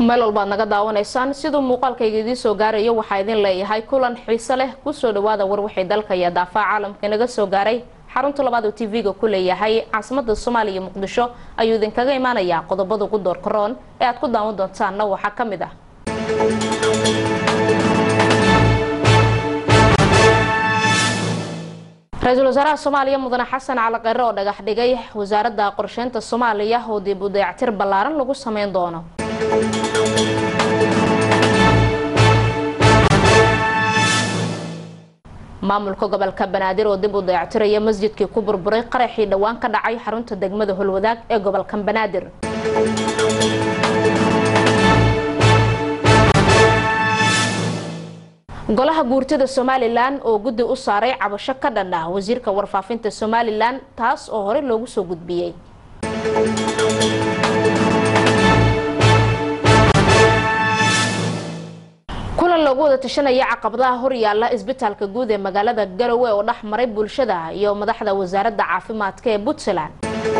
meel walbaad naga daawanaysaan siduu muuqaalkayga idiin soo gaarayo waxaa idin leeyahay kulan xiise leh kusoo dhawaada war wixii dalka iyo daafaha caalamka naga soo gaaray xarunta labaad oo tv-ga ku leeyahay caasimada soomaaliya iyo muqdisho ayuu idinkaga imaanayaa qodobada ugu door karoon ee aad ku daawan doontaanna waxaa ka mid ah ra-iisul wasaaraha soomaaliya mudane xasan cali kheyre oo dhagax dhigay wasaaradda qorsheynta soomaaliya oo dib u dayactir ballaaran lagu sameyn doono maamulka gobolka banaadir oo dib u dayactiraya masjidkii ku burburay qaraxii dhowaan ka dhacay xarunta degmada holwadaag ee gobolka banaadir golaha guurtada somalilan oo guddi u saaray cabasho ka dhan ah wasiirka warfaafinta somalilan taas oo horey loogu soo gudbiyey kulan loogu wada tashanaya caqabadaha horyaala isbitaalka guud ee magaalada garowe oo dhex maray bulshada iyo madaxda wasaaradda caafimaadka ee puntland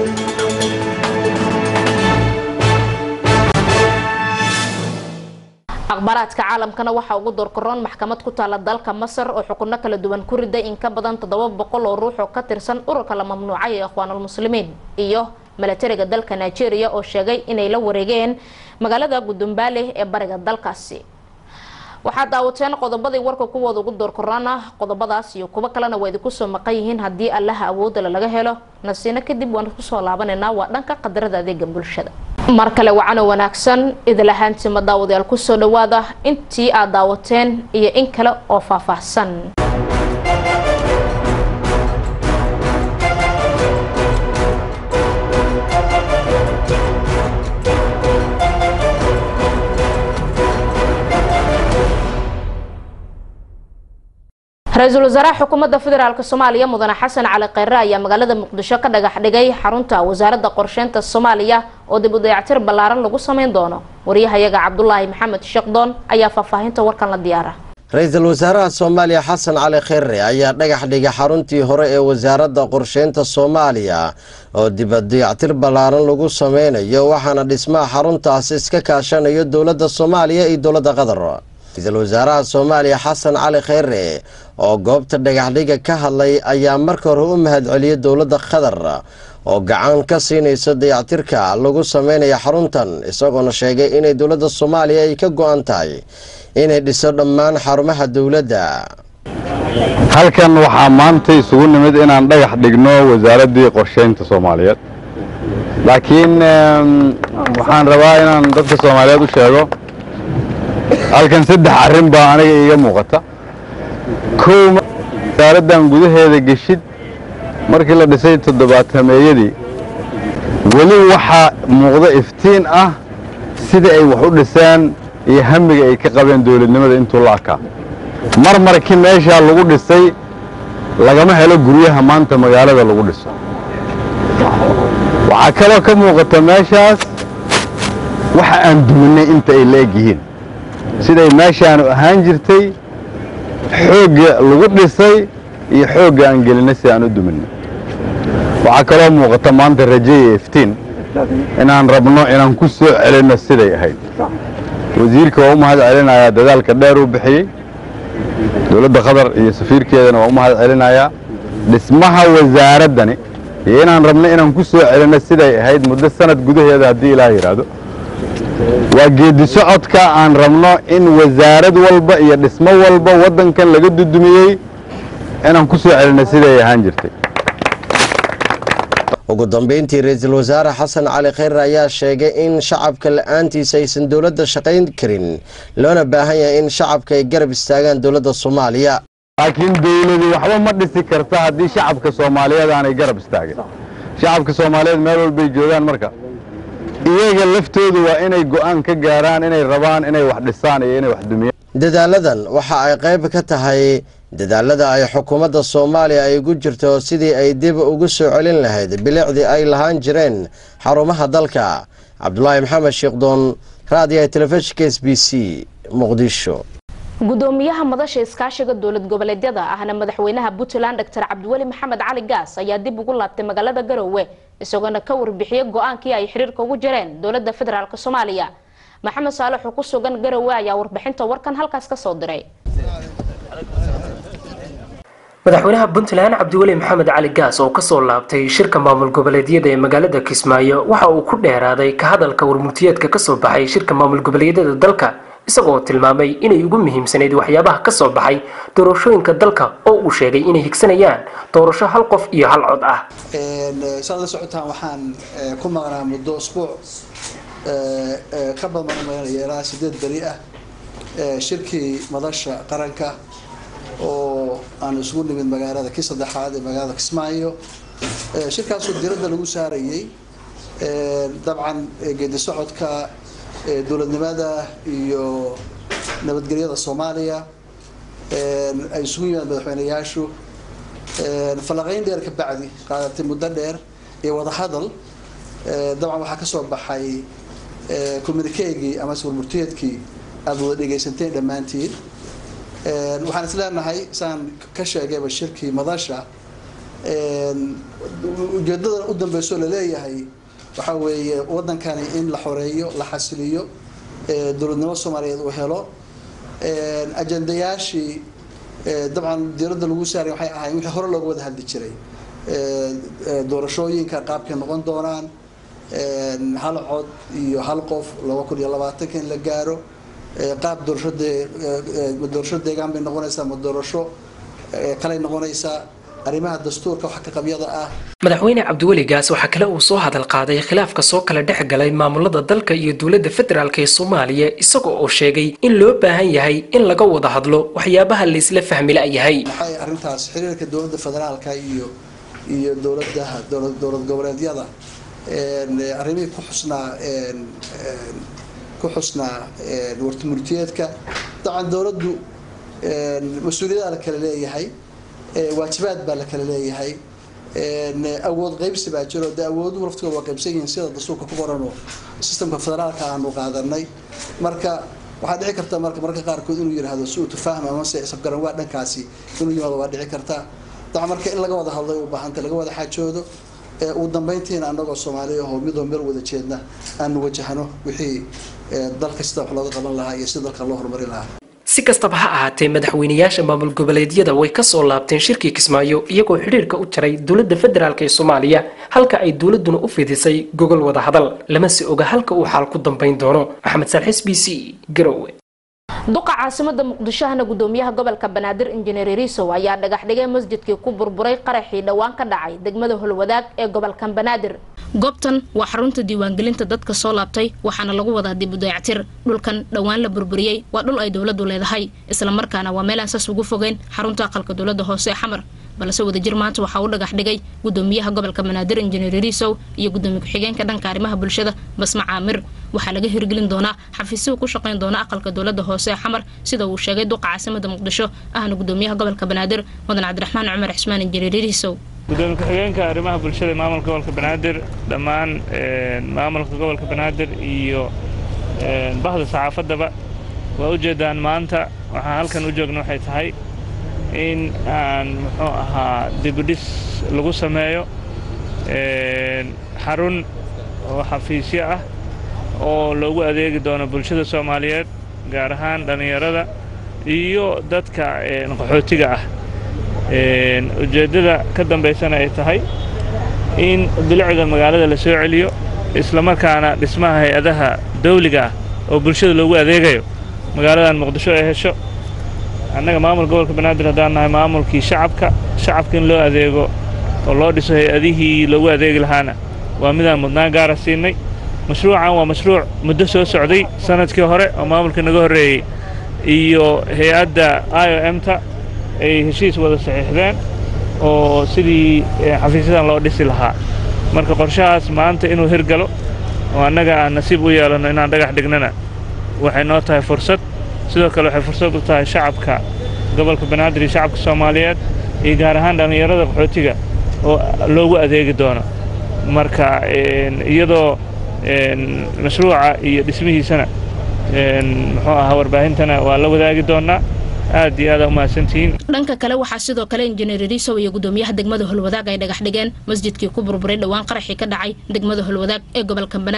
akhbaaraadka caalamkana waxaa ugu doorkaroon maxkamad ku taala dalka masar oo xukuno kala duwan ku riday in ka badan toddoba boqol oo ruux oo ka tirsan ururka la mamnuucay ee ikhwaanulmuslimiin iyo milatariga dalka nigeria oo sheegay inay la wareegeen magaalada gudumbaale ee bariga dalkaasi waxaad daawateen qodobadii warka kuwooda ugu doorkaroona qodobadaas iyo kuwo kalena waa idinku soo maqan yihiin haddii allaha awoodala laga helo nasiino kadib waan kusoo laabanaynaa waa dhanka qadarada adeega bulshada mar kale wacano wanaagsan idil ahaantima daawadayaal kusoo dhawaada intii aad daawateen iyo in kale oo faahfaahsan ra-iisul wasaaraha xukuumadda federaalk soomaaliya mudane xasan cali kheyre ayaa magaalada muqdisho ka dhagax dhigay xarunta wasaaradda qorsheynta soomaaliya oo dib u dayactir ballaaran lagu sameyn doono waryahayaga cabdulaahi maxamed sheekdoon ayaa faahfaahinta warkan la diyaara ra-iisul wasaaraha soomaaliya xasan cali kheyre ayaa dhagax dhigay xaruntii hore ee wasaaradda qorsheynta soomaaliya oo dibadayactir ballaaran lagu sameynayo waxaana dhismaha xaruntaasi iska kaashanayo dowladda soomaaliya iyo dowladda qatar ra-iisul wasaaraha soomaaliya xasan cali kheyre oo goobta dhagaxdhiga ka hadlay ayaa marka hore u mahadceliyay dowladda qatar oo gacan ka siinaysa dayactirka lagu sameynaya xaruntan isagoona sheegay inay dowladda soomaaliya ay ka go-an tahay inay dhiso dhammaan xarumaha dowladda halkan waxaa maanta isugu nimid inaan dhagax dhigno wasaaraddii qorsheynta soomaaliyeed laakiin waxaan rabaa inaan dadka soomaaliyeed u sheego halkan saddex arrin baa aniga iiga muuqata kow wasaaraddan gudaheeda geshid markii la dhisay toddobaatameeyadii weli waxaa muuqda iftiin ah sida ay wax u dhiseen iyo hamiga ay ka qabeen dowladnimada intuu la arkaa mar markii meeshaa lagu dhisay lagama helo guryaha maanta magaalada lagu dhiso waxaa kaloo ka muuqata meeshaas waxa aan duminay inta ay la eg yihiin siday meeshaanu ahaan jirtay xoogga lagu dhisay iyo xoogga aan gelinay si aan u duminay waxaa kaloo muuqata maanta raje iyo iftiin inaan rabno inaan ku soo celinno siday ahayd wasiirka waa u mahad celinayaa dadaalka dheer uu bixiyey dowladda qatar iyo safiirkeedana waa u mahad celinayaa dhismaha wasaaraddani iyo inaan rabno inaan ku soo celinno siday ahayd muddo sanad gudaheeda haddii ilaah yidhaahdo waa geedi socodka aan rabno in wasaarad walba iyo dhismo walba waddankan laga dudumiyey inaan ku soo celinno siday ahaan jirtay ugu dambeyntii ra-iisul wasaare xasan cali kheyre ayaa sheegay in shacabka la-aantiisa aysan dowladda shaqayn karin loona baahan yahay in shacabka ay garab istaagaan dowladda soomaaliya laakiin dowladu waxba ma dhisi karta haddii shacabka soomaaliyeed aanay garab istaagin shacabka soomaaliyeed meel walbay joogaan marka iyaga laftoodu waa inay go-aan ka gaaraan inay rabaan inay wax dhisaan iyo inay wax dumiyaan dadaaladan waxa ay qayb ka tahay dadaalada ay xukuumadda soomaaliya ay ugu jirto sidii ay dib ugu soo celin lahayd bilicdii ay lahaan jireen xarumaha dalka cabdulaahi maxamed sheekdoon raadiyaha telefishinka s b c muqdisho gudoomiyaha madasha iskaashiga dowlad goboleedyada ahna madaxweynaha puntland dr cabdiweli maxamed cali gaas ayaa dib ugu laabtay magaalada garowe isagoona ka warbixiyey go-aankii ay xiriirka ugu jireen dowlada federaalk soomaaliya maxamed saalex oo ku sugan garowe ayaa warbixinta warkan halkaas ka soo diray madaxweynaha puntland cabdiweli maxamed cali gaas oo kasoo laabtay shirka maamul goboleedyada ee magaalada kismaayo waxa uu ku dheeraaday ka hadalka warmurtiyeedka kasoo baxay shirka maamul goboleedyada dalka isagoo tilmaamay inay ugu muhiimsanayd waxyaabaha kasoo baxay doorashooyinka dalka oo uu sheegay inay higsanayaan doorasho hal qof iyo hal cod ah saad la socotaan waxaan ku maqnaa muddo usbuuc ka badan umaynaya ilaa sideed beri ah shirkii madasha qaranka oo aan isugu nimid magaalada kii saddexaad ee magaalada kismaayo shirkaasoo diradda lagu saarayay dabcan geedi socodka dowladnimada iyo nabadgelyada soomaaliya ay isugu yimaad madaxweyneyaashu falaqayn dheer ka bacdi qaadatay muddo dheer iyo wadahadal dabcan waxaa kasoo baxay communikeegii amase warmurtiyeedkii aada wada dhegaysanteen dhammaantiin waxaan is leenahay saan ka sheegayba shirkii madasha ujeedadan u dambeyso laleeyahay waxaa weeye wadankani in la xoreeyo la xasiliyo dowladnimo soomaaliyeed uu helo ajendayaashii dabcan diiradda lagu saaray waxay ahayn wixii hore looga wada hadli jiray doorashooyinka qaabkay noqon doonaan hal cod iyo hal qof laba kun iyo labaatanka in la gaaro qaab doorasho ma doorasho deegaan bay noqonaysaa ma doorasho kalay noqonaysaa arrimaha dastuurka wax ka qabyada ah madaxweyne cabdiweli gaas waxaa kale uu soo hadal qaaday khilaafka soo kala dhex galay maamulada dalka iyo dowladda federaalk ee soomaaliya isaga oo sheegay in loo baahan yahay in laga wada hadlo waxyaabaha laysla fahmi la-yahay maxay arrintaas xiriirka dowladda federaalka iyo iyo dowladaha dowlad goboleedyada arrimihii ku xusnaa ku xusnaa wartimurtiyeedka dabcan dowladdu mas-uuliyadaha la kala leeyahay waajibaad baa la kala leeyahay awood qaybsi baa jiro dee awooduhu laftooda waa qaybsan yihiin sida dastuurka ku qoranoo sistemka federaalka aanu qaadanay marka waxaa dhici karta marka marka qaarkood inuu yidhaahdo si uu tufaahma amase isafgaran waa dhankaasi inuu yimaado waa dhici karta dabcan marka in laga wada hadlay u baahanta laga wada xaajoodo ugu dambeyntiina anagoo soomaaliya ahoo midoo meel wada jeedna aanu wajahno wixii dalka sida wax looga qaban lahaa iyo sida dalka loo horumari lahaa si kastaba ha ahaatee madaxweynayaasha maamul goboleedyada way kasoo laabteen shirkii kismaayo iyagoo xidhiirka u jaray dowladda federaalk ee soomaaliya halka ay dowladuna u fidisay gogol wada hadal lama si oga halka uu xaal ku dambayn doono maxamed saalxis b c garowe duqa caasimada muqdishohana gudoomiyaha gobolka banaadir injineer riisow ayaa dhagax dhigay masjidkii ku burburay qaraxii dhowaan ka dhacay degmada holwadaag ee gobolkan banaadir goobtan waa xarunta diiwaangelinta dadka soo laabtay waxaana lagu wadaa dib u dayactir dhulkan dhowaan la burburiyey waa dhul ay dowladu leedahay islamarkaana waa meel aan saas ugu fogeyn xarunta aqalka dowlada hoose ee xamar balse wadajir maanta waxaa u dhagax dhigay gudoomiyaha gobolka banaadir injineer riisow iyo gudoomiye ku-xigeenka dhanka arrimaha bulshada basma caamir waxaa laga hirgelin doonaa xafiisyuu ku shaqayn doona aqalka dowlada hoose ee xamar sida uu sheegay duqa caasimada muqdisho ahna gudoomiyaha gobolka banaadir mudan cabdiraxmaan cumar cismaan injineer riisow gudoomiye ku-xigeenka arrimaha bulshada maamulka gobolka banaadir dhammaan maamulka gobolka banaadir iyo bahda saxaafaddaba waa ujeedaan maanta waxaan halkan u joogna waxay tahay in aan muxuu ahaa dibudhis lagu sameeyo xarun oo xafiisyo ah oo loogu adeegi doono bulshada soomaaliyeed gaar ahaan dhallinyarada iyo dadka qaxootiga ah ujeeddada ka dambaysana ay tahay in bilicda magaalada la soo celiyo islamarkaana dhismaha hay-adaha dawliga ah oo bulshada loogu adeegayo magaaladan muqdisho ay hesho annaga maamulka gobolka banaadir haddaan nahay maamulkii shacabka shacabka in loo adeego oo loo dhiso hay-adihii loogu adeegi lahaana waa midaan mudnaan gaara siinay mashruucan waa mashruuc muddo soo socday sanadkii hore oo maamulka naga horreeyey iyo hay-adda i o m ta ay heshiis wada saxiixdeen oo sidii xafiisyadan loo dhisi lahaa marka qorshahaas maanta inuu hirgalo oo annaga aan nasiib u yeelanno inaan dhagax dhignana waxay noo tahay fursad sidoo kale waxay fursad u tahay shacabka gobolka banaadir iyo shacabka soomaaliyeed iyo gaar ahaan dhallinyarada qaxootiga oo loogu adeegi doono marka iyadoo mashruuca iyo dhismihiisana muxuu ahaa warbaahintana waa la wadaagi doonnaa aad iyo aada umahadsantihiin dhanka kale waxaa sidoo kale injineer riisow iyo gudoomiyaha degmada holwadaag ay dhagax dhigeen masjidkii ku burburay dhowaan qaraxii ka dhacay degmada holwadaag ee gobolka banaadir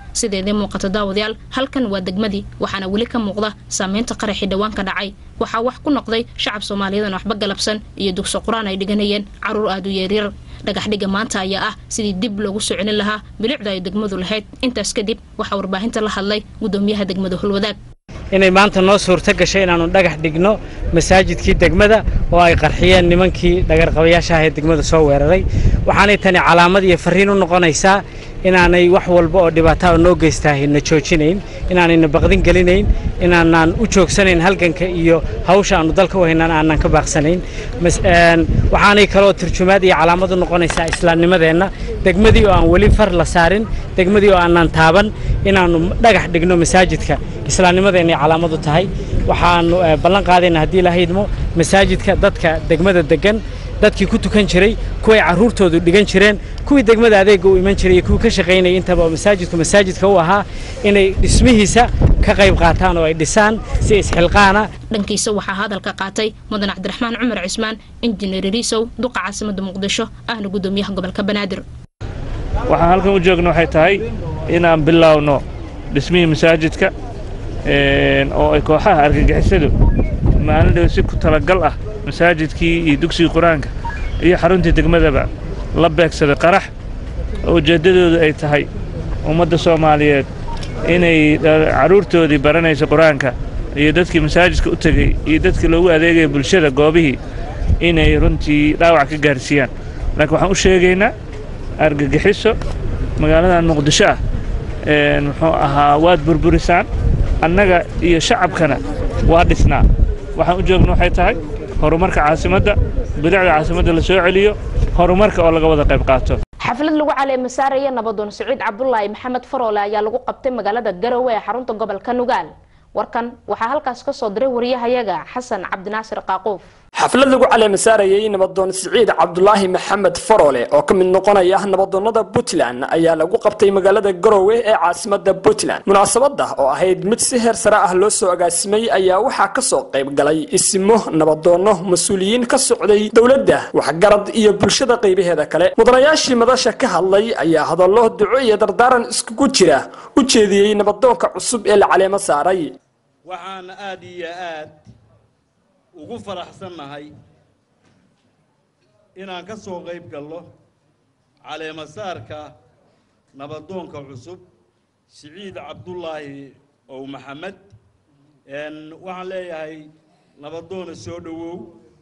sideedii muuqata daawadayaal halkan waa degmadii waxaana weli ka muuqda saameynta qaraxii dhowaan ka dhacay waxaa wax ku noqday shacab soomaaliyeedaan waxba galabsan iyo dugso qur-aan ay dhiganayeen caruur aada u yeeryar dhagaxdhiga maanta ayaa ah sidii dib loogu soo celin lahaa bilicda ay degmadu lahayd intaas kadib waxaa warbaahinta la hadlay gudoomiyaha degmada holwadaag inay maanta noo suurto gashay inaannu dhagax dhigno masaajidkii degmada oo ay qarxiyeen nimankii dhagarqabayaasha ah ee degmada soo weeraray waxaanay tani calaamad iyo farriin u noqonaysaa inaanay wax walba oo dhibaataa noo geystaahay na joojinayn inaanayna baqdin gelinayn inaanaan u joogsanayn halganka iyo hawsha aannu dalka u haynaan aanan ka baaqsanayn waxaanay kaloo turjumaad iyo calaamad u noqonaysaa islaamnimadeenna degmadii oo aan weli far la saarin degmadii oo aanan taaban inaannu dhagax dhigno masaajidka islaamnimadeenna ay calaamad u tahay waxaannu ballan qaadayna haddii la haydmo masaajidka dadka degmada deggan dadkii ku tukan jiray kuway carruurtoodu dhigan jireen kuwii degmada adeegga u iman jiray iyo kuwii ka shaqaynayay intaba oo masaajidku masaajidka u ahaa inay dhismihiisa ka qayb qaataan oo ay dhisaan si isxilqaana dhankiisa waxaa hadalka qaatay mudan cabdiraxmaan cumar cismaan injineer riisow duqa caasimadda muqdisho ahna gudoomiyaha gobolka banaadir waxaan halkan u joogna waxay tahay inaan bilaawno dhismihii masaajidka oo ay kooxaha argagixisadu maalin dhow si ku talagal ah masaajidkii iyo dugsigii qur-aanka iyo xaruntii degmadaba la beegsaday qarax oo ujeeddadoodu ay tahay ummadda soomaaliyeed inay carruurtoodii baranaysa qur-aanka iyo dadkii masaajidka u tegey iyo dadkii loogu adeegaya bulshada goobihii inay runtii dhaawac ka gaarsiiyaan laakiin waxaan u sheegaynaa argagixiso magaaladan muqdisho ah muxuu ahaa waad burburisaan annaga iyo shacabkana waa dhisnaa waxaan u joogna waxay tahay horumarka caasimadda bidacda caasimadda la soo celiyo horumarka oo laga wada qayb qaato xaflad lagu caleema saaraya nabadoon siciid cabdulaahi maxamed faroole ayaa lagu qabtay magaalada garowe ee xarunta gobolka nugaal warkan waxaa halkaas ka soo diray wariyahayaga xasan cabdinaasir qaaquuf xaflad lagu caleema saarayay nabadoon siciid cabdulaahi maxamed faroole oo ka mid noqonaya nabadoonnada puntland ayaa lagu qabtay magaalada garowe ee caasimada puntland munaasabada oo ahayd mid si heer sare ah loo soo agaasimay ayaa waxaa kasoo qayb galay isimo nabadoonno mas-uuliyiin ka socday dowladda waxgarad iyo bulshada qaybaheeda kale mudanayaashii madasha ka hadlay ayaa hadallo duco iyo dardaaran iskugu jira u jeediyey nabadoonka cusub ee la caleemo saaray waxaana aad iyo aad ugu faraxsannahay inaan ka soo qayb galno caleemasaarka nabadoonka cusub siciid cabdulaahi ow maxamed waxaan leeyahay nabadoona soo dhowow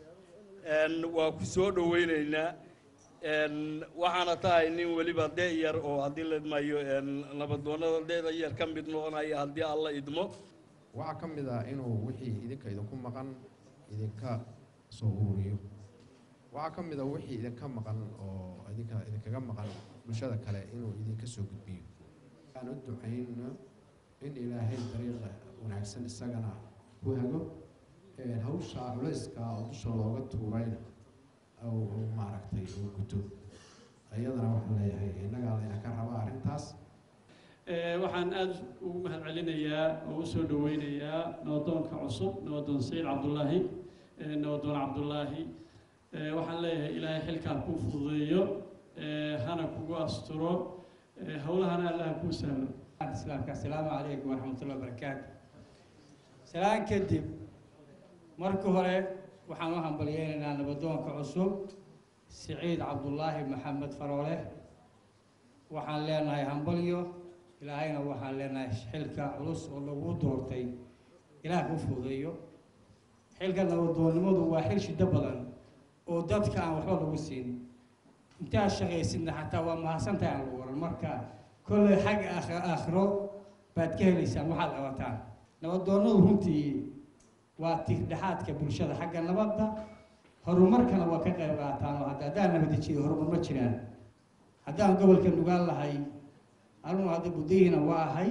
waa ku soo dhowaynaynaa waxaana tahay nin weliba de' yar oo haddii la idmayo nabadoonnada de'da yar ka mid noqonaya haddii alla idmo waxaa ka mid ah inuu wixii idinka idinku maqan idinka soo ururiyo waxaa ka mid ah wixii idinka maqan oo idinka idinkaga maqan bulshada kale inuu idinka soo gudbiyo aan u ducayno in ilaahay dariiqa wanaagsan isagana ku hago hawsha culayska oo dusha looga tuurayna uu maaragtay uu guto iyadana waxaan leeyahay innagaa layna ka raba arrintaas waxaan aada ugu mahad celinayaa oo usoo dhaweynayaa nabadoonka cusub nabadoon saciid cabdulaahi nabadoon cabdulaahi waxaan leeyahay ilaahay xilkaa kuu fududeeyo hana kugu asturo howlahana allaha kuu sahlo islaamka asalaamu calaykum waraxmatullahi wabarakaatu salaan kadib marka hore waxaan u hambalyeynaynaa nabadoonka cusub siciid cabdulaahi maxamed faroole waxaan leenahay hambalyo ilaahayna waxaan leenahay xilka culus oo lagu doortay ilaah ku fududeeyo xilka nabadoonnimadu waa xil shiddo badan oo dadka aan waxba lagu siin intaad shaqaysidna xataa waa mahadsantahay aan lagu waran marka kolley xagga aakhiro baad ka helaysaan waxaad qabataan nabadoonnadu runtii waa tiirdhexaadka bulshada xagga nabadda horumarkana waa ka qayb qaataan oo hadda haddaan nabadajiyo horumar ma jiraan haddaan gobolka nugaan lahay anugu hadda guddayhiina waa ahay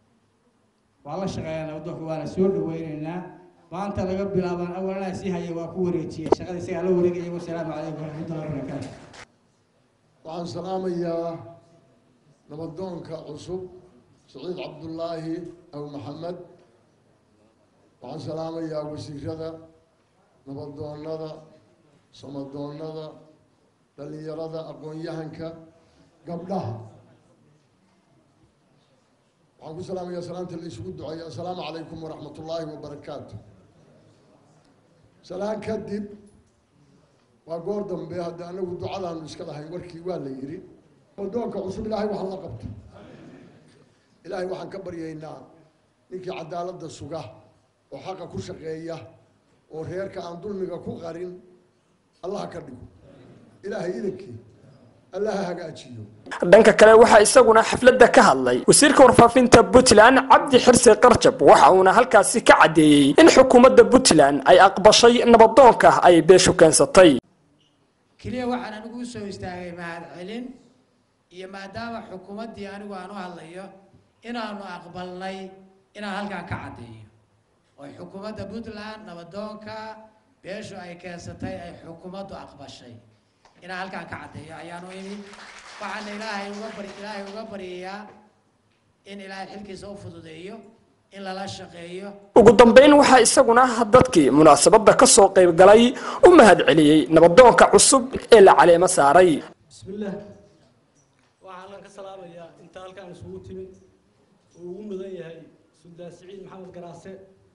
waa la shaqeeyaa nabadoonka waana soo dhaweynaynaa maanta laga bilaabaan awalnaa sii haya waa ku wareejiyey shaqada isagaa la wareegaya wasalaamu calaykum waraxmatullahi wabarakaatu waxaan salaamayaa nabadoonka cusub saciid cabdulaahi aw maxamed waxaan salaamayaa wasiirada nabadoonnada samadoonnada dhallinyarada aqoon-yahanka gabdhaha waxaan ku salaamayaa salaanta la isugu duceeya assalaamu calaykum waraxmat ullaahi wabarakaatu salaan kadib waa goor dambe hadda anagu ducadaanu iska lahayn warkii waa la yidhi wadoonka cusub ilaahay wax la qabto ilaahay waxaan ka baryaynaa ninkii cadaaladda suga oo xaqa ku shaqeeya oo reerka aan dulmiga ku qarin allaha ka dhigo ilaahay idankii allaha hagaajiyo dhanka kale waxaa isaguna xafladda ka hadlay wasiirka warfaafinta puntland cabdi xirse qarjab waxa uuna halkaasi ka caddeeyey in xukuumadda puntland ay aqbashay nabadoonka ay beeshu keensatay keliya waxaan anigu u soo istaagay mahad celin iyo maadaama xukuumaddii anigu aan u hadlayo inaanu aqbalnay inaan halkaan ka caddeeyo oo xukuumadda puntland nabadoonka beeshu ay keensatay ay xukuumaddu aqbashay inaan halkaan ka caddeeyo ayaanu imi waxaana ilaahay uga bari ilaahay uga baryayaa in ilaahay xilkiisa u fududeeyo in lala shaqeeyo ugu dambeyn waxaa isaguna dadkii munaasabadda ka soo qayb galay u mahad celiyey nabadoonka cusub ee la caleemo saaray bismillaah waxaanan ka salaamayaa inta halkaan isugu timi uu ugu mudan yahay suldaan siciid maxamed garaase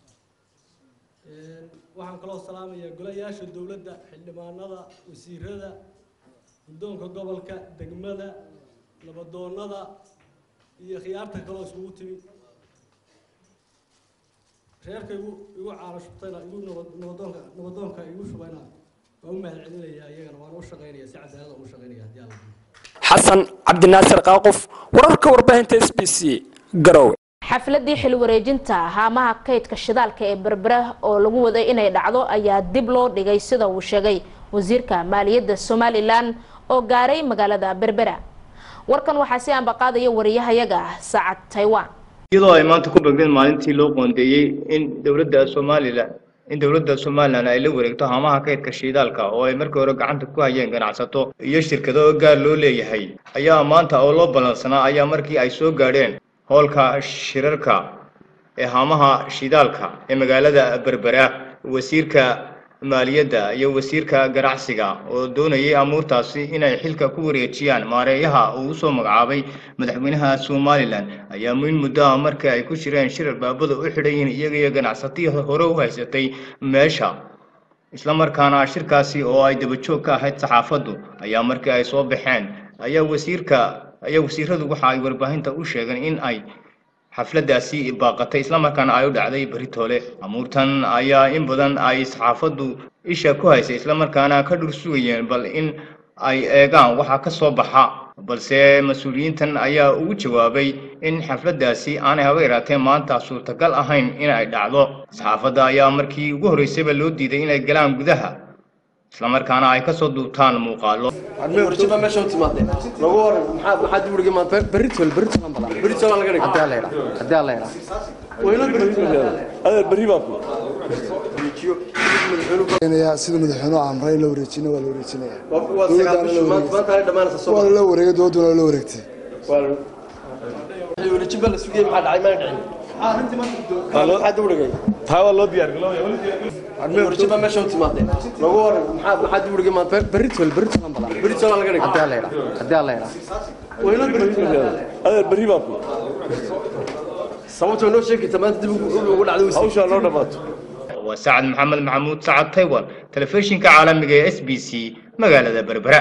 waxaan kaloo salaamayaa golayaasha dowladda xildhibaanada wasiirada guddoonka gobolka degmada nabadoonnada iyo khiyaarta kaloo isugu timi reerka igu igu caano shubtayna igu nabadoonka nabadoonka igu shubayna waa u mahad celinayaa iyagana waan u shaqaynaya si cadaalada ugu shaqaynaya haddii alla xasan cabdinaasir qaaqof wararka warbaahinta s b c garowe xafladii xil wareejinta haamaha kaydka shidaalka ee berbera oo lagu waday inay dhacdo ayaa dib loo dhigay sida uu sheegay wasiirka maaliyadda somalilan oo gaaray magaalada berbera warkan waxaa si aanbaqaadaya wariyahayaga sacad taiwan iyadoo ay maanta ku begdeen maalintii loo qoondeeyey in dowladda somalilan in dowladda somalilan ay la wareegto haamaha kaydka shiidaalka oo ay markii hore gacanta ku hayeen ganacsato iyo shirkado gaar loo leeyahay ayaa maanta oo loo ballansanaa ayaa markii ay soo gaadheen hoolka shirarka ee haamaha shidaalka ee magaalada berbera wasiirka maaliyadda iyo wasiirka ganacsiga oo doonayay amuurtaasi inay xilka ku wareejiyaan maareeyaha uu usoo magacaabay madaxweynaha somalilan ayaa muin muddo ah markii ay ku jireen shirar baabada u xidhan yihiin iyaga iyo ganacsatii hore u haysatay meesha islamarkaana shirkaasi oo ay dabajoog ka ahayd saxaafaddu ayaa markii ay soo baxeen ayaa wasiirka ayaa wasiiradu waxa ay warbaahinta u sheegeen in ay xafladdaasi baaqatay islamarkaana ay u dhacday beritoole amuurtan ayaa in badan ay saxaafaddu isha ku haysay islamarkaana ka dhur sugayeen bal in ay eegaan waxa ka soo baxa balse mas-uuliyiintan ayaa ugu jawaabay in xafladdaasi aanay haba yaraatee maanta suurtagal ahayn in ay dhacdo saxaafadda ayaa markii ugu horreysayba loo diiday inay galaan gudaha islamarkaana ay kasoo duubtaan muuqaalo warjiba meesha u timaadeen lagu waran maxaa maxaa dib uga maanta berritol berritol aan balan berritol aan laga dhigay hadaa la yidhaa hadaa la yidhaa wayna berritol adeer berri baa ku sida madaxweynuhu amray la wareejina waa la wareejinaya waa sagaal bish maanta maanta ay dhamaanaysa soo waa la wareegay dowladuna waa la wareegtay waa wareejin baa la sugayay maxaa dhacay maa dhicin maxaa dib udhigay taa waa loo diyaar warjiba meesha u timaadeen lagu waran maxaa maxaa dib uga maanta berritol berritol aan balan berritol aan laga dhigay hadaa la yidhaa hadaa la yidhaa wayna berritol adeer berri baa ku sababtoo noo sheegi karta maanta dib ugu dhacday hawshaa loo dhamaato waa sacad maxamed maxamuud sacad taiwan telefishinka caalamiga ee s b c magaalada berbera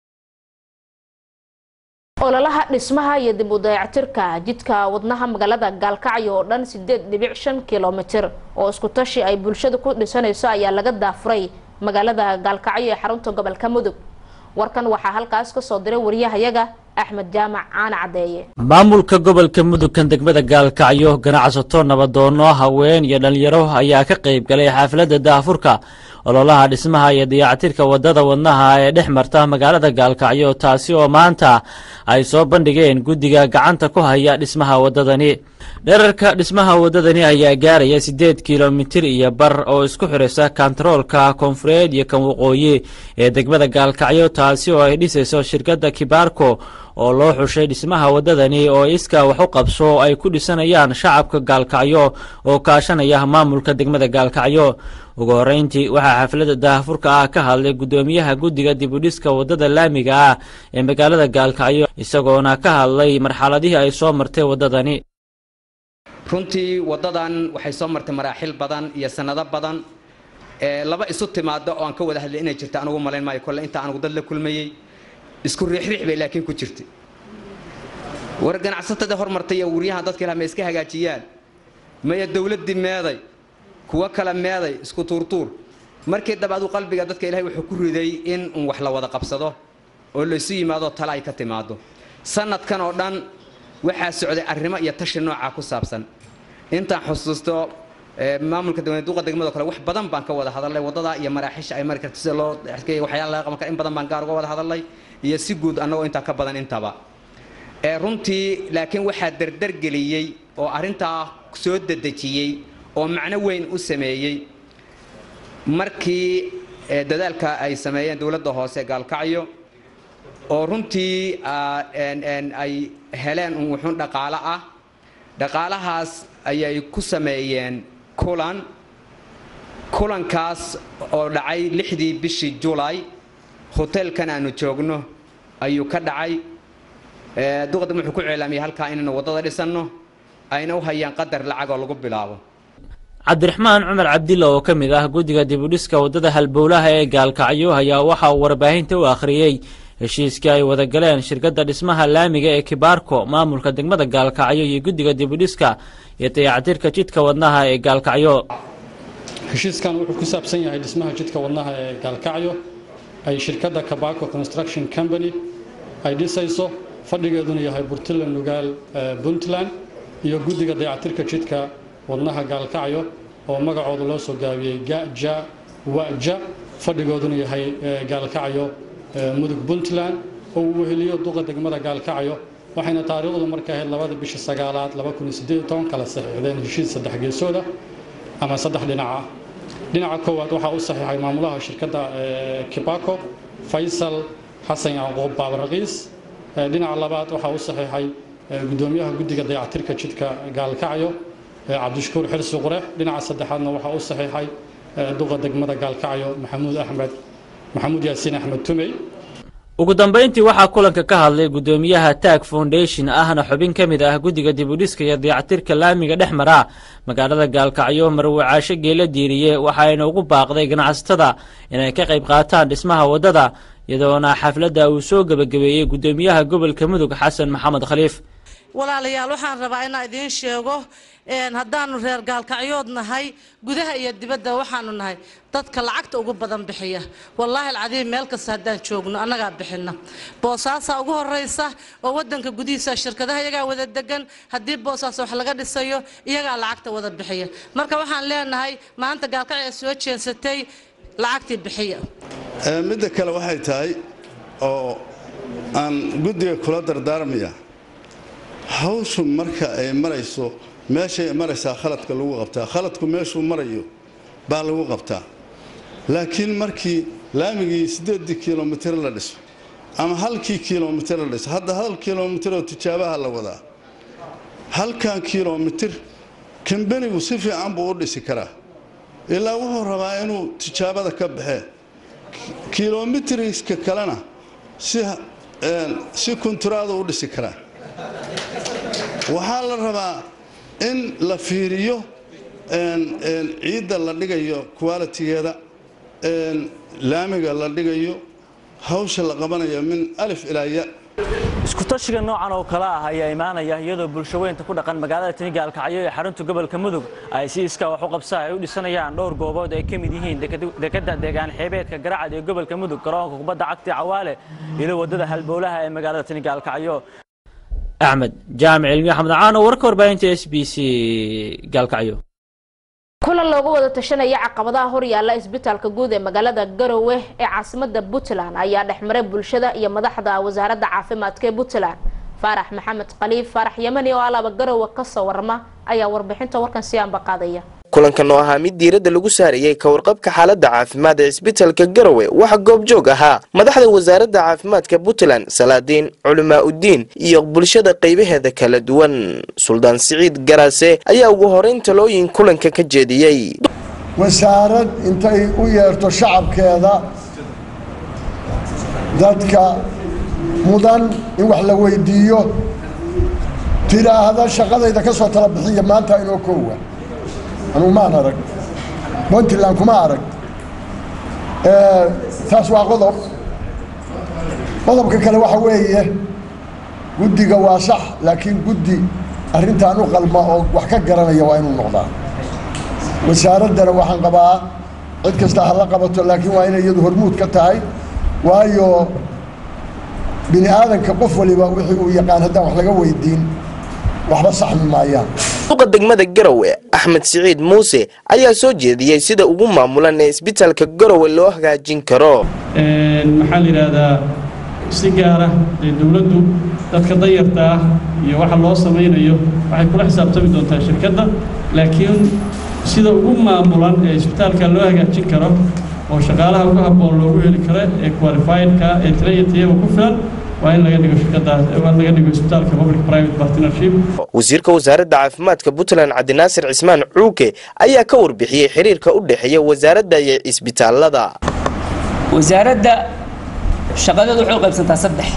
ololaha dhismaha iyo dib u dayactirka jidka wadnaha magaalada gaalkacyo oo dhan sideed dhibic shan kilomitir oo isku tashi ay bulshadu ku dhisanayso ayaa laga daafuray magaalada gaalkacyo ee xarunta gobolka mudug warkan waxaa halkaas kasoo diray wariyahayaga axmed jaamac caana caddeeye maamulka gobolka mudugkan degmada gaalkacyo ganacsato nabadoono haween iyo dhalinyaro ayaa ka qayb galay xaafladda daafurka ololaha dhismaha iyo dayactirka wadada wadnaha ee dhex marta magaalada gaalkacyo taasi oo maanta ay soo bandhigeen guddiga gacanta ku haya dhismaha wadadani dherarka dhismaha wadadani ayaa gaaraya siddeed kilomitir iyo bar oo isku xiraysa kantaroolka koonfureed iyo kan waqooyi ee degmada gaalkacyo taasi oo ay dhisayso shirkadda kibaarko oo loo xushay dhismaha wadadani oo iskaa wax u qabso ay ku dhisanayaan shacabka gaalkacyo oo kaashanaya maamulka degmada gaalkacyo ugu horreyntii waxaa xafladda daahfurka ah ka hadlay guddoomiyaha guddiga dibudhiska wadada laamiga ah ee magaalada gaalkacyo isagoona ka hadlay marxaladihii ay soo martay wadadani runtii waddadan waxay soo martay maraaxil badan iyo sannado badan ee laba isu timaado oo aan ka wada hadlay inay jirta anugu malayn maayo kolle inta anugu dad la kulmayey isku riixriix bay laakiin ku jirtay war ganacsatada hormartay iyo wuryahan dadka ilaha ma iska hagaajiyaan maya dowladdii meeday kuwo kale meeday isku tuurtuur markii daba adu qalbiga dadka ilahay wuxuu ku riday in un wax la wada qabsado oo laysu yimaado tale ay ka timaado sanadkan oo dhan waxaa socday arrimo iyo tashi noocaa ku saabsan intaan xusuusto maamulka duqa degmado kale wax badan baan ka wada hadalnay wadada iyo maraaxiisha ay mari karto sida loo waxyaala laga qaban kara in badan baan gaar uga wada hadalnay iyo si guud annagoo intaa ka badan intaba runtii laakiin waxaa dardargeliyey oo arrintaa soo dedejiyey oo macno weyn u sameeyey markii dadaalka ay sameeyeen dowladda hoose gaalkacyo oo runtii ay heleen un wuxuun dhaqaalo ah dhaqaalahaas ayay ku sameeyeen kulan kulankaas oo dhacay lixdii bishii julay hoteelkan aanu joogno ayuu ka dhacay duqadam wuxuu ku ceelaamiyey halkaa inaynu waddada dhisanno ayna u hayaan qadar lacag oo lagu bilaabo cabdiraxmaan cumar cabdilla oo ka mid ah guddiga dibudhiska waddada halbowlaha ee gaalkacyo ayaa waxa uu warbaahinta u akhriyey heshiiskii ay wada galeen shirkadda dhismaha laamiga ee kibaarko maamulka degmada gaalkacyo iyo guddiga dibudhiska iyo dayactirka jidka wadnaha ee gaalkacyo heshiiskan wuxuu ku saabsan yahay dhismaha jidka wadnaha ee gaalkacyo ay shirkadda kabaco construction company ay dhisayso fadhigeeduna yahay burtland nugaal puntland iyo guddiga dayactirka jidka wadnaha gaalkacyo oo magacooda loo soo gaabiyey gaja waja fadhigooduna yahay gaalkacyo mudug puntland oo uu weheliyo duqa degmada gaalkacyo waxayna taariikhdu marka ahayd labada bisha sagaalaad kala saxiixdeen heshiis saddex geesooda ama saddex dhinac ah dhinaca koowaad waxaa u saxiixay maamulaha shirkadda kibaco faysal xasan yacquub baabaraqiis dhinaca labaad waxaa u saxiixay gudoomiyaha guddiga dayactirka jidka gaalkacyo cabdishakuur xirsi qurex dhinaca saddexaadna waxaa u saxiixay duqa degmada gaalkacyo maxamuud axmed maxamuud yaasiin axmed tumey ugu dambayntii waxaa kulanka ka hadlay guddoomiyaha taag foundation ahna xubin ka mid ah guddiga dibudhiska iyo dayactirka laamiga dhex mara magaalada gaalkacyo marwacaasho geela diiriye waxaayna ugu baaqday ganacsatada inay ka qayb qaataan dhismaha waddada iyadoona xafladda uu soo gebagabeeyey guddoomiyaha gobolka mudug xasan maxamed khaliif walaalayaal waxaan rabaa inaan idiin sheego haddaanu reer gaalkacyood nahay gudaha iyo dibadda waxaanu nahay dadka lacagta ugu badan bixiya wallaahi alcadiim meel kasta haddaan joogno annagaa bixina boosaasaa ugu horeysa oo wadanka gudihiisa shirkadaha iyagaa wada degan haddii boosaas wax laga dhisayo iyagaa lacagta wada bixiya marka waxaan leenahay maanta gaalkacyo soo jeensatay lacagtii bixiya midda kale waxay tahay oo aan guddiga kula dardaarmaya hawshu marka ay marayso meeshay maraysaa khaladka lagu qabtaa khaladku meeshuu marayo baa lagu qabtaa laakiin markii laamigii siddeedii kilomitir la dhiso ama halkii kilomitir la dhiso hadda hal kilomitiroo tijaabaha la wadaa halkan kilomitir kambenigu si fiican buu u dhisi karaa ilaa wuxuu rabaa inuu tijaabada ka baxee kilomitiriska kalena si kunturaada u dhisi karaa waxaa la rabaa in la fiiriyo ciidda la dhigayo qualitigeeda laamiga la dhigayo hawsha la qabanayo min alif ilaa ya iskutashiga noocan oo kale ah ayaa imaanaya iyadoo bulsho weynta ku dhaqan magaalada tani gaalkacyo ee xarunta gobolka mudug ay si iskaa wax u qabsaa ay u dhisanayaan dhowr goobood ay ka mid yihiin dekadda deegaan xeebeedka garacad ee gobolka mudug garoonka kubadda cagti cawaale iyo waddada halbowlaha ee magaalada tani gaalkacyo axmed jaamic cilmi axmed caano warka warbaahinta s b c gaalkacyo kulan loogu wada tashanaya caqabadaha horyaala isbitaalka guud ee magaalada garowe ee caasimada puntland ayaa dhexmaray bulshada iyo madaxda wasaaradda caafimaadka ee puntland faarax maxamed khaliif faarax yamani oo alaaba garowe kasoo warama ayaa warbixinta warkan si aanba qaadaya kulankan oo ahaa mid diiradda lagu saarayey ka warqabka xaaladda caafimaad ee isbitaalka garowe waxaa goobjoog ahaa madaxda wasaaradda caafimaadka puntland salaadiin culimaa uddiin iyo bulshada qaybaheeda kala duwan suldaan siciid garaase ayaa ugu horeyn talooyin kulanka ka jeediyey wasaarad intay u yeerto shacabkeeda dadka mudan in wax la weydiiyo tiraahda shaqadayda ka soo tala bixiya maanta inoo koowa anugu maan arag puntland kuma arag taas waa qodob qodobka kale waxa weeye guddiga waa sax laakiin guddi arrintan u qalma oo wax ka garanaya waa inuu noqdaa wasaaraddana waxaan qabaa cid kasta ha la qabato laakiin waa inay iyadu hormuud ka tahay waayo bini aadanka qof waliba wixii uu yaqaan haddaan wax laga weydiin waxba saxmi maayaan suuqa degmada garowe axmed siciid muuse ayaa soo jeediyey sida ugu maamulan ee isbitaalka garowe loo hagaajin karo maxaa la yidhaahdaa si gaara dee dowladdu dadka danyarta ah iyo waxa loo samaynayo waxay kula xisaabtami doontaa shirkadda laakiin sida ugu maamulan ee isbitaalka loo hagaajin karo oo shaqaalaha ugu habboon loogu heli karo ee qualifiedka ee tirayatiyaba ku filan waa in laga dhigo shirkadaas waa in laga dhigo isbitaalka public private partnership wasiirka wasaaradda caafimaadka puntland cabdinaasir cismaan cuuke ayaa ka warbixiyey xiriirka u dhexeeya wasaaradda iyo isbitaalada wasaaradda shaqadeedu waxay u qaybsantaa saddex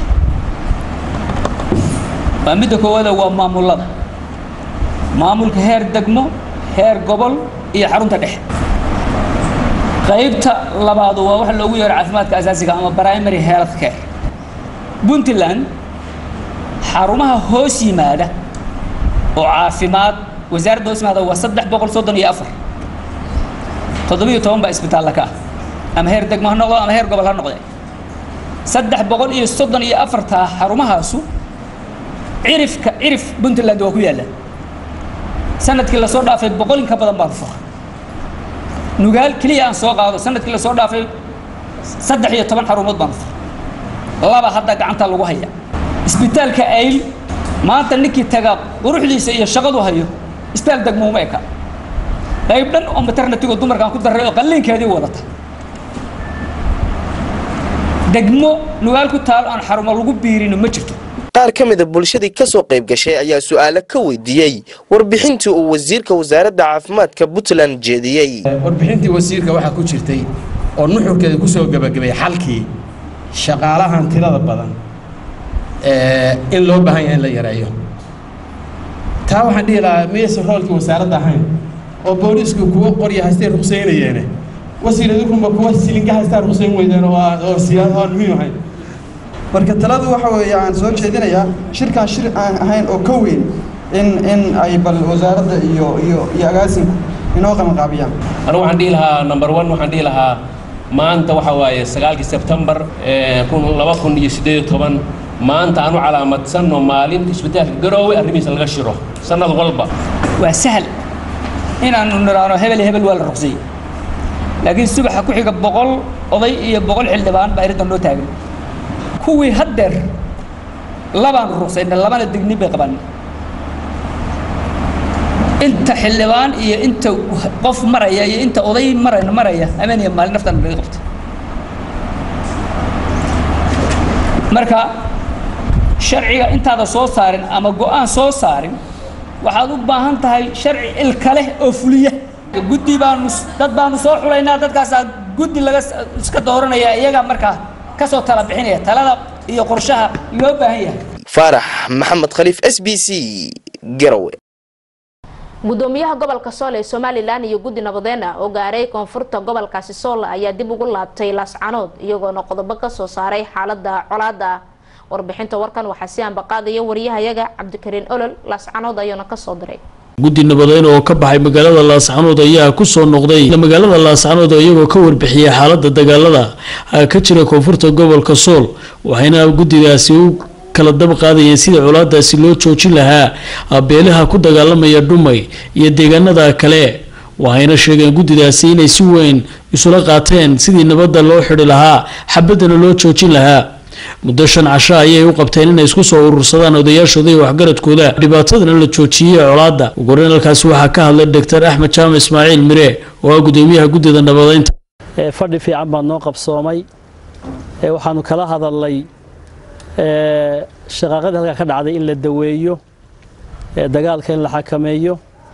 waa midda koowaada waa maamulada maamulka heer degmo heer gobol iyo xarunta dhexe qaybta labaadu waa waxa loogu yeero caafimaadka asaasiga ama primary health care puntland xarumaha hoos yimaada oo caafimaad wasaaradda hoos yimaada waa saddex boqol soddon iyo afar toddobiyo toban baa isbitaalla ka ah ama heer degmo ha noqdo ama heer gobol ha noqde saddex boqol iyo soddon iyo afartaa xarumahaasu cirifka cirif puntland waa ku yaalla sanadkii lasoo dhaafay boqol in ka badan baan fura nugaal keliya aan soo qaado sanadkii lasoo dhaafay saddex iyo toban xarumood baan fura laba hadda gacanta lagu haya isbitaalka ayl maanta ninkii taga quruxdiisa iyo shaqadu hayo isbitaal degmouma eka qayb dhan oo maternatigoo dumarkaan ku darray oo qalliinkeedii wadata degmo nugaal ku taal aan xarumo lagu biirino ma jirto qaar ka mida bulshadii ka soo qayb gashay ayaa su'aalo ka weydiiyey warbixintii uu wasiirka wasaaradda caafimaadka puntland jeediyey warbixintii wasiirka waxaa ku jirtay oo nuxurkeeda ku soo gebagabay xalkii shaqaalahan tirada badan in loo baahan yahay in la yareeyo taa waxaan dhihi lahaa miyaysan roolkii wasaaradda ahayn oo booliisku kuwa qorya haystay ruqsaynayeene wasiir idinkuma kuwa silinka haystaa ruqsayn weydeen oo oo siyaad aan muhiim ahayn marka taladu waxa weeye aan soo jeedinayaa shirkan shir aan ahayn oo ka weyn in in ay bal wasaaradda iyo iyo iyo agaasinku inoo qabanqaabiyaan anigu waxaan dhihi lahaa number one waxaan dhihi lahaa maanta waxa waaye sagaalkii sebtembar kun laba kun iyo siddeed iyo toban maanta aan u calaamadsanno maalin isbitaalka garoowe arrimihiisa laga shiro sannad walba waa sahal inaanu niraano hebel hebel waa la ruqsiyey laakiin subaxa ku xiga boqol oday iyo boqol xildhibaan baa irintan loo taagan kuwii haddeer labaan ruqsayna labana dignin bay qabaan inta xildhibaan iyo inta qof maraya iyo inta oday maraya maraya habeen iyo maalin naftan laga qabtay marka sharciga intaada soo saarin ama go'aan soo saarin waxaad u baahan tahay sharci ilka leh oo fuliya guddi baanu dad baanu soo xulaynaa dadkaasaa guddi laga iska dooranaya iyagaa markaa ka soo tala bixinaya talada iyo qorshaha loo baahan yahay faarax maxamed khaliif s b c garowe gudoomiyaha gobolka sool ee somalilan iyo guddi nabadeyn ah oo gaaray koonfurta gobolkaasi sool ayaa dib ugu laabtay laascanood iyagoona qodobo kasoo saaray xaalada colaada warbixinta warkan waxaa si ambaqaadaya wariyahayaga cabdikariin olol laascanood ayuuna kasoo diray guddi nabadeyn oo ka baxay magaalada laascanood ayaa kusoo noqday magaalada laascanood oo iyagoo ka warbixiyay xaalada dagaalada ka jira koonfurta gobolka sool waxayna guddigaasi u kala dab qaadayeen sidii colaadaasi loo joojin lahaa beelaha ku dagaalamaya dhumay iyo deegaanada kale waxayna sheegeen guddidaasi inay si weyn isula qaateen sidii nabadda loo xidhi lahaa xabadana loo joojin lahaa muddo shan casho ayay u qabteen inay isku soo urursadaan odayaashooda iyo waxgaradkooda dhibaatadana la joojiyey colaadda ugu horeyn halkaasi waxaa ka hadlay doctor axmed jaamac ismaaciil mire oo ah gudoomiyaha guddida nabadeynta fadhi fiican baa noo qabsoomay waxaanu kala hadalnay shaqaaqadii halkaa ka dhacday in la daweeyo dagaalka in la xakameeyo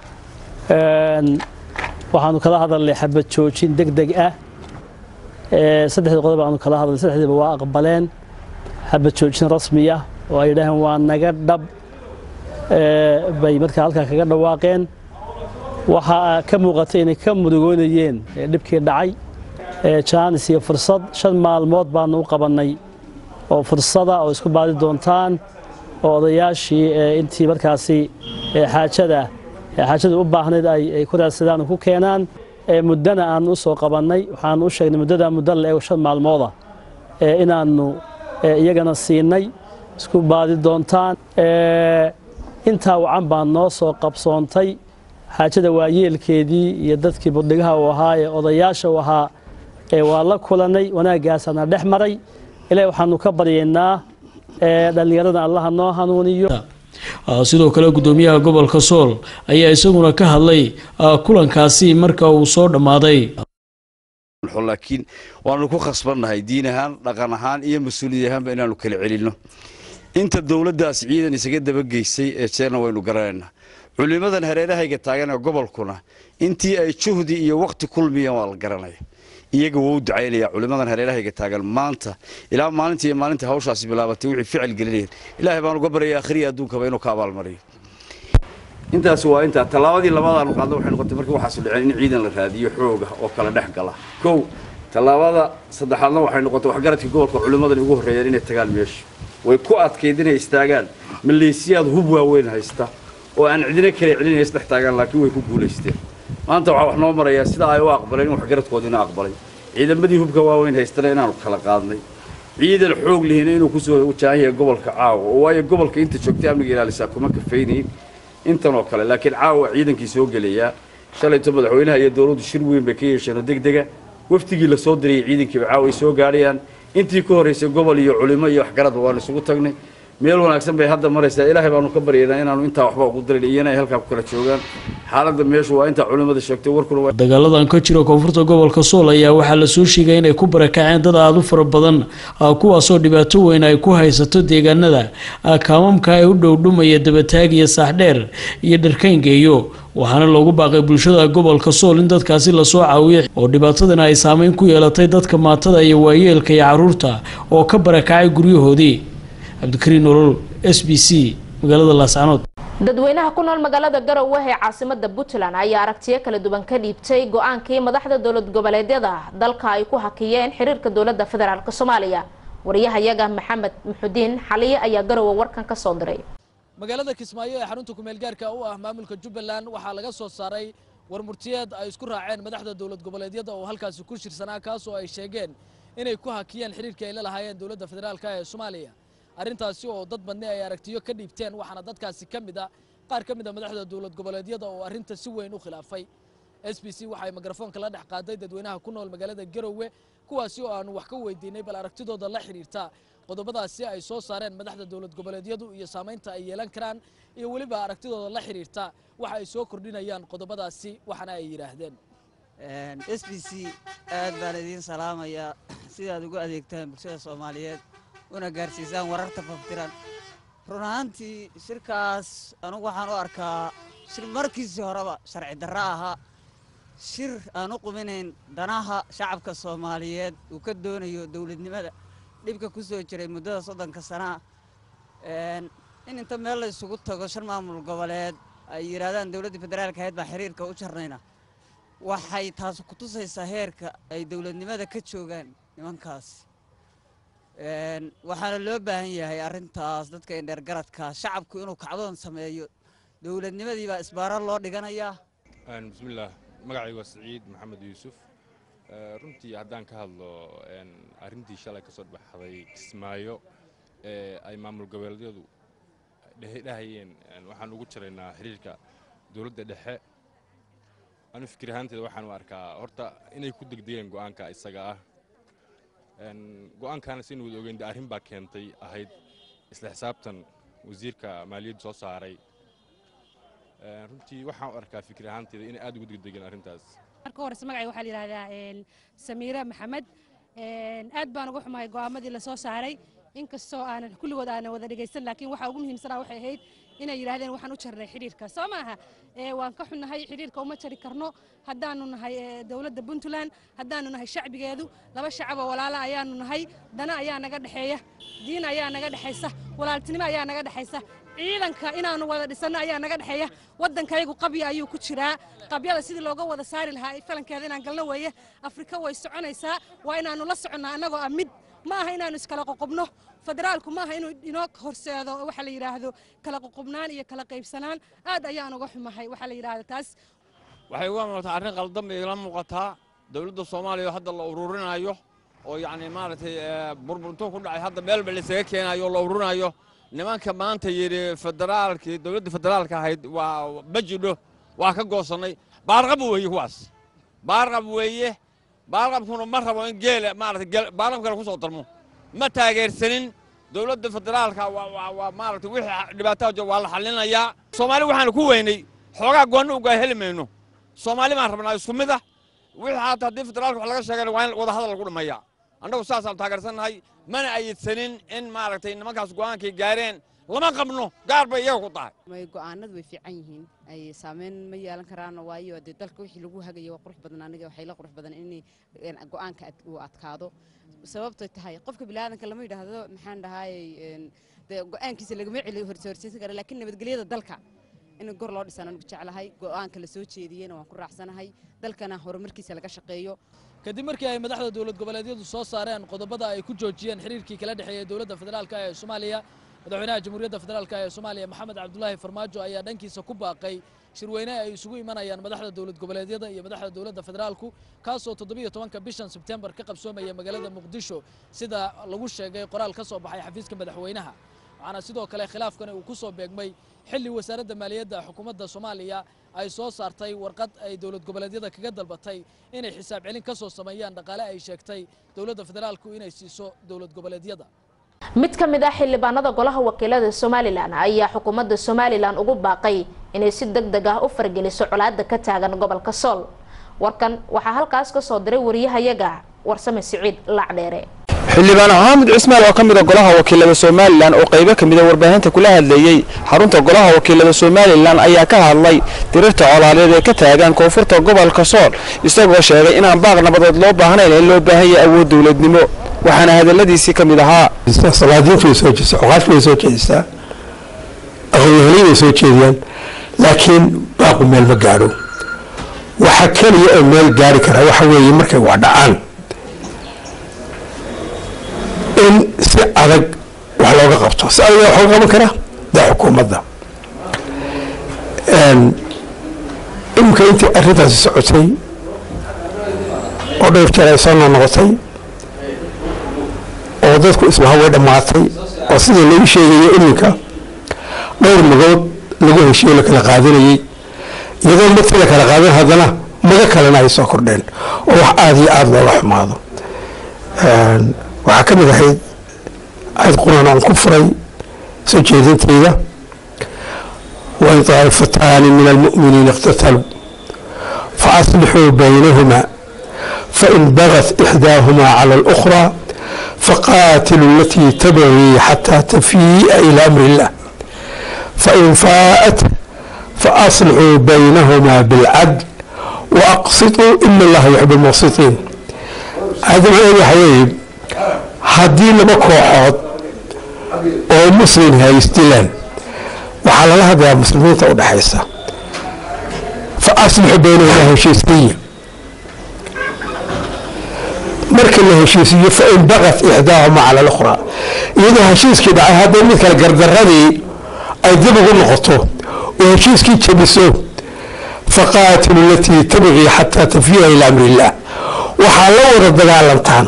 waxaanu kala hadalnay xabad joojin deg deg ah saddexdii qodob aanu kala hadalnay saddexdiiba waa aqbaleen xabad joojin rasmi ah oo ay yidhaaheen waa naga dhab bay markaa halkaa kaga dhawaaqeen waxaa ka muuqatay inay ka mudugoonayeen dhibkii dhacay jaanis iyo fursad shan maalmood baanu u qabannay oo fursada oo isku baadi doontaan oo odayaashii intii markaasi xaajada xaajada u baahnayd ay ku raadsadaan oo ku keenaan muddana aanu u soo qabannay waxaanu u sheegnay muddada muddo la eego shan maalmooda inaannu iyagana siinay isku baadi doontaan intaa wacan baan noo soo qabsoontay xaajada waayeelkeedii iyo dadkii budhigaha uu ahaa ee odayaasha u ahaa waa la kulannay wanaaggaasana dhex maray ilahi waxaanu ka baryaynaa dhallinyarada allaha noo hanuuniyo sidoo kale gudoomiyaha gobolka sool ayaa isaguna ka hadlay kulankaasi marka uu soo dhammaaday laakiin waanu ku khasbannahay diin ahaan dhaqan ahaan iyo mas-uuliyad ahaanba inaanu kala celinno inta dowladdaas ciidan isaga dabageysay ee jeerna waynu garanaynaa culimmadan hareerahayga taagan ee gobolkuna intii ay juhdi iyo waqti kulmiyeen waa la garanaya iyaga wuu u ducaynaya culimmadan hareerahayga taagan maanta ilaa maalinta iyo maalinta hawshaasi bilaabatay wixii ficil gelinayeen ilaahay baan uga baryaya akhriya adduunkaba inuu ka abaalmariyo intaasi waa intaa tallaabadii labadaanu qaadna waxay noqotay markii waxaasu dhaceen in ciidan la raadiyo xooga oo kala dhex gala kow tallaabada saddexaadna waxay noqotay waxgaradkii gobolka culimmadani ugu horreeyeen inay tagaan meesha way ku adkayd inay istaagaan maleesiyaad hub waaweyn haysta oo aan cidina kale celinaya isdhex taagaan laakiin way ku guulaysteen maanta waxaa wax noo marayaa sida ay u aqbaleen in waxgaradkoodina aqbalay ciidamadii hubka waaweyn haystana inaanu kala qaadnay ciidan xoog lihina inuu kusoo wajahan yahay gobolka caawa oo waayo gobolka inta joogtay amniga ilaalisaa kuma kafaynayn intan oo kale laakiin caawa ciidankii soo gelayaa shalayto madaxweynaha iyo dowladdu shir weyn bay ka yeesheen oo degdega waftigii la soo dirayay ciidankiiba caawa ay soo gaadhayaan intii ka horraysay gobol iyo culimo iyo waxgaradba waanu isugu tagnay meel wanaagsan bay hadda maraysaa ilaahay baanu ka baryaynaa inaanu intaa waxba ugu darin iyana ay halkaa ku kala joogaan xaaladda meeshu waa intaa culimmada sheegtay warkuna waa dagaaladan ka jira koonfurta gobolka sool ayaa waxaa la soo sheegay inay ku barakaceen dad aada u fara badan kuwaasoo dhibaato weyn ay ku haysato deegaanada kaamamka ee u dhowdhumaya dabataag iyo saaxdheer iyo dharkayngeeyo waxaana loogu baaqay bulshada gobolka sool in dadkaasi lasoo caawiyo oo dhibaatadana ay saameyn ku yeelatay dadka maatada iyo waayeelka iyo caruurta oo ka barakacay guryahoodii cabdikariin nolol s b c magaalada laascanood dadweynaha ku nool magaalada garowe ee caasimada puntland ayaa aragtiyo kala duwan ka dhiibtay go-aankii madaxda dowlad goboleedyada dalka ay ku hakiyeen xiriirka dowlada federaalk soomaaliya wariyahayaga maxamed muxudiin xaliye ayaa garowe warkan ka soo diray magaalada kismaayo ee xarunta kumeelgaarka u ah maamulka jubbaland waxaa laga soo saaray warmurtiyeed ay isku raaceen madaxda dowlad goboleedyada oo halkaasi ku shirsanaa kaas oo ay sheegeen inay ku hakiyeen xiriirkii ay la lahaayeen dowladda federaalk ee soomaaliya arrintaasi oo dad badni ay aragtiyo ka dhiibteen waxaana dadkaasi ka mid a qaar ka mid a madaxda dowlad goboleedyada oo arrinta si weyn u khilaafay s b c waxay mikrafoonka la dhex qaaday dadweynaha ku nool magaalada garowe kuwaasi oo aanu wax ka weydiinay bal aragtidooda la xidhiirta qodobadaasi ay soo saareen madaxda dowlad goboleedyadu iyo saamaynta ay yeelan karaan iyo weliba aragtidooda la xidhiirta waxa ay soo kordhinayaan qodobadaasi waxaana ay yidhaahdeen s b c aad baan idiin salaamayaa sidaad ugu adeegtaan bulshada soomaaliyeed una gaarsiisaan wararta faftiran run ahaantii shirkaas anugu waxaan u arkaa shir markiisii horeba sharci darro ahaa shir aan u quminayn danaha shacabka soomaaliyeed uu ka doonayo dowladnimada dhibka ku soo jiray muddada soddonka sanaa in inta meel la isugu tago shan maamul goboleed ay yidhaahdaan dowladdii federaalka ahayd baa xiriirka u jarnayna waxay taas ku tusaysaa heerka ay dowladnimada ka joogaan nimankaas waxaana loo baahan yahay arrintaas dadka indheergaradka shacabku inuu kacdoon sameeyo dowladnimadii baa isbaaro loo dhiganayaa bismillaah magacaygu waa siciid maxamed yuusuf runtii haddaan ka hadlo arrintii shalay ka soo baxday kismaayo ee ay maamul goboleedyadu dhehayeen waxaan ugu jiraynaa xiriirka dowladda dhexe anu fikir ahaanteeda waxaan u arkaa horta inay ku degdegeen go'aanka isaga ah go-aankaana saynu wada ogeyn de arrin baa keentay ahayd isla xisaabtan wasiirka maaliyaddu soo saaray runtii waxaan u arkaa fikir ahaanteeda inay aad ugu degdegeen arrintaas marka horese magacay waxaa la yidhahdaa samiira maxamed aad baan uga xumahay go'aamadii la soo saaray inkastoo aanan kulligood aanan wada dhegaysan laakiin waxaa ugu muhiimsanaa waxay ahayd inay yidhaahdeen waxaan u jarnay xidhiirka soo maaha waan ka xunnahay xidhiirka uma jari karno haddaanu nahay dowladda puntland haddaanu nahay shacbigeedu laba shacaboo walaala ayaanu nahay dana ayaa naga dhexeeya diin ayaa naga dhexaysa walaaltinimo ayaa naga dhexaysa ciidanka inaanu wada dhisanno ayaa naga dhexeeya waddankayagu qabya ayuu ku jiraa qabyada sidii looga wada saari lahaa falankeeda inaan galno weeye afrika way soconaysaa waa inaanu la soconnaa annagoo ah mid ma aha inaanu iskala qoqobno federaalku maaha inuu inoo horseedo waxa la yidhaahdo kala qoqobnaan iyo kala qaybsanaan aad ayaan uga xumahay waxaa la yidhaahdo taas waxay uga muuqataa arrin qaldan bay ila muuqataa dowladda soomaaliya oo hadda la ururinayo oo yacni maaragtay burburto ku dhacay hadda meelba laysaga keenayo oo la ururinayo nimanka maanta yidhi federaalkii dowladda federaalka ahayd waa bajidho waa ka goosannay baarqab weeye kuwaas baarqab weeye baarqabkuna ma rabo in geela maaragtay baarqab kale ku soo darmo ma taageersanin dowladda federaalka waa maaragtay wixii dhibaataa jiro waa la xallinayaa soomaali waxaanu ku weynay xoogaa goonni ugaa heli mayno soomaali baan rabnaa isku mid ah wixii haata haddii federaalka wax laga sheegana waa in wada hadal lagu dhammeeyaa annagu saasaan taageersannahay mana ayidsanin in maaragtay nimankaas go'aankay gaareen lama qabno gaar bay iyaga ku tahay may go'aanadu way fiican yihiin ay saameyn ma yeelan karaan waayo dee dalka wixii lagu hagaya waa qurux badan aniga waxay la qurux badan in go'aanka uu adkaado sababtay tahay qofka bilaadanka lama yidhaahdo maxaan dhahaayey dee go'aankiisa lagama celi horseersan kara laakiin nabadgelyada dalka in gor loo dhisaan anigu jeclahay go'aanka la soo jeediyeyna waan ku raacsanahay dalkana horumarkiisa laga shaqeeyo kadib markii ay madaxda dowlad goboleedyadu soo saareen qodobada ay ku joojiyeen xiriirkii kala dhexeeyey dowladda federaalka ee soomaaliya madaxweynaha jamhuuriyadda federaalka ee soomaaliya maxamed cabdulaahi farmaajo ayaa dhankiisa ku baaqay shirweyne ay isugu imanayaan madaxda dowlad goboleedyada iyo madaxda dowladda federaalku kaasoo toddobiyo tobanka bishan sebtembar ka qabsoomaya magaalada muqdisho sida lagu sheegay qoraal ka soo baxay xafiiska madaxweynaha waxaana sidoo kale khilaafkani uu ku soo beegmay xilli wasaaradda maaliyadda xukuumadda soomaaliya ay soo saartay warqad ay dowlad goboleedyada kaga dalbatay inay xisaab celin ka soo sameeyaan dhaqaale ay sheegtay dowladda federaalku inay siiso dowlad goboleedyada mid ka mid ah xildhibaanada golaha wakiilada somalilan ayaa xukuumadda somalilan ugu baaqay inay si deg deg ah u fargeliso colaadda ka taagan gobolka sool warkan waxaa halkaas ka soo diray wariyahayaga warsame siciid lacdheere xildhibaan xaamid cismaal oo ka mid a golaha wakiilada somalilan oo qaybo ka mid a warbaahinta kula hadleeyey xarunta golaha wakiilada somalilan ayaa ka hadlay dirirta colaadeed ee ka taagan koonfurta gobolka sool isagoo sheegay inaan baaq nabadeed loo baahnayn in loo baahan yahay awood dowladnimo waxaana hadaladiisii ka mid ahaa salaadiintu way soo jeedistaa cuqaashku way soo jeedistaa aqoonyahanay way soo jeediyaan laakiin baaqu meel ma gaadho waxa keliya oo meel gaari kara waxa weeye markay wax dhacaan in si adag wax looga qabto si adag wax looga qaban karaa dee xukuumadda imika intii arrintaasi socotay oo dhowr jeer ay soo noqnoqotay oo dadku islaha way dhammaatay oo sidii lagu sheegayo iminka dhowr magood lagu heshiyo la kala qaadanayey iyadoo markii la kala qaadan haddana mago kalena ay soo kordheen oo wax aada iyo aada looga xumaado waxaa ka mid ahayd ayd quraan aan ku furay soo jeedintayda wain taa'ifataani min almu'miniina iqtataluu faaslixuu baynahuma fain bagat ixdaahumaa cala alukhraa faqaatiluu alatii tabgii xataa tafii'a ila amri illah fain faa'at faaslixuu baynahumaa bilcadl waaqsituu ina allaha yuxib almuqsitiin hadda macnaheedu waxa weeye haddii laba kooxood oo muslim haysdilaan waxaa lala hadlayaa muslimiinta u dhexaysa fa aslixu baynahuma heshiisiya marka la heshiisiiyo fa in baqat ixdaahuma cala alukhraa iyadoo heshiiskii dhacay hadday mid kale gardaradii ay dib ugu noqoto oo heshiiskii jabiso faqaatilu alatii tabqii xataa tafiya ila amri illah waxaa la wada dagaalantaan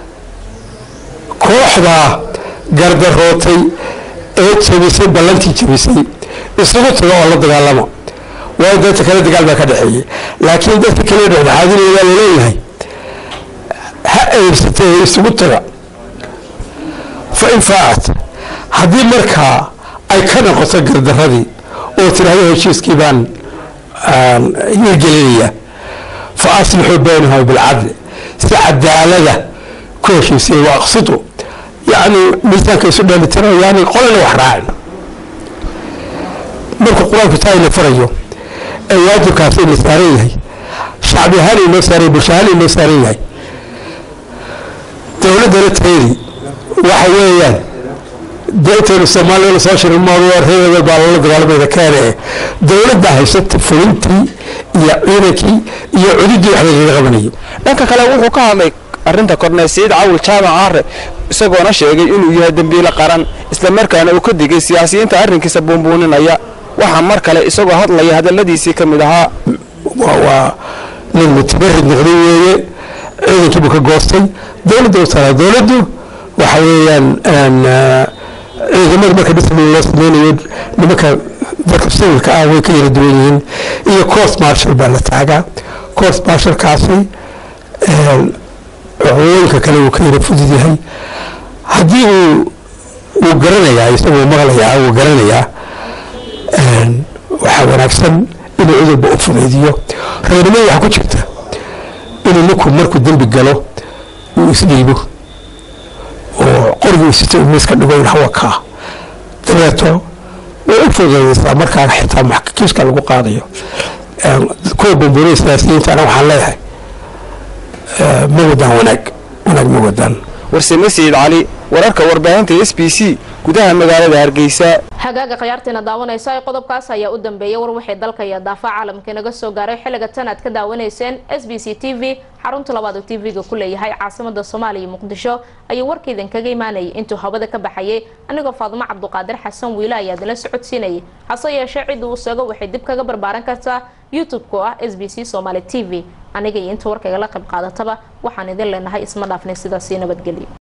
kooxdaa gardarootay ee jabisay ballantii jabisay isugu tago oo la dagaalamo waayo dadka kale dagaal baa ka dhexeeyey laakiin dadka kale dhexdhexaadinaya laleeyahay ha eybsatay ee isugu taga fa in faacat haddii markaa ay ka noqoto gardaradii oo tidhaahdo heshiiskii baan hirgelinaya fa aslixuu baynahuma bilcadli si cadaalada ku heshiisay wa aqsidu yacni miisaanka isu dheelitiro yani qolana wax raacin markuu qur-aanku taa ina farayo ee waajibkaas ina saaran yahay shacbi ahaan inoo saaran bulsho ahaan inoo saaran yahay dowladdana tayadii waxa weeyaan dee intaynu soomaaliya la soo shirin maado reebada baa lala dagaalamayda keene dowladda haysata fulintii iyo ciidankii iyo cududii wax lagaga qabanayo dhanka kale wuxuu ka hadlay arrinta korneyl siciid cawil jaamac aare isagoona sheegay inuu yahay dembiile qaran islamarkaana uu ka digay siyaasiyiinta arrinkiisa buunbuuninaya waxaa mar kale isagoo hadlaya hadalladiisii ka mid ahaa waa nin mutabarid noqday weeye ciidankiibuu ka goostay dowladda u talaa dowladdu waxa weeyaan ciidamada marka dhismi loo sameynayo nimanka dadka sivilka ah way ka yara duwan yihiin iyo court marshal baa la taagaa court marshalkaasi cuqooyinka kale uu ka yara fudud yahay haddii uu uu garanayaa isagoo maqlayaa uu garanayaa waxaa wanaagsan inuu cudurba u fudaydiyo reernimada waxaa ku jirta inuu ninku markuu dembi galo uu isdhiibo oo qorigii sita uu miiska dhigo in hawa kaa dabeeto way u fududaysaa markaa xitaa kiiska lagu qaadayo kuwa bambuuriya siyaasiyiintana waxaan leeyahay ma wadaan wanaag wanaag ma wadaan warsame sayid cali wararka warbaahinta s b c gudaha magaalada hargeysa hagaaga khiyaartiina daawanaysa ee qodobkaas ayaa u dambeeyay war waxay dalka iyo daafaca caalamka inaga soo gaaray xilliga tan aad ka daawanayseen s b c t v xarunta labaad oo t v-ga ku leeyahay caasimada soomaaliya iyo muqdisho ayuu warkaydan kaga imaanayay intuu hawada ka baxayay anigoo faadimo cabduqaadir xasan wiile ayaa idinla socodsiinayay hase yeeshee cidda uu sago waxay dib kaga barbaaran kartaa youtube-ka oo ah s b c somaali t v aniga iyo inta warkayga la qayb qaadataba waxaan idin leenahay isma dhaafnay sidaasii nabadgelyo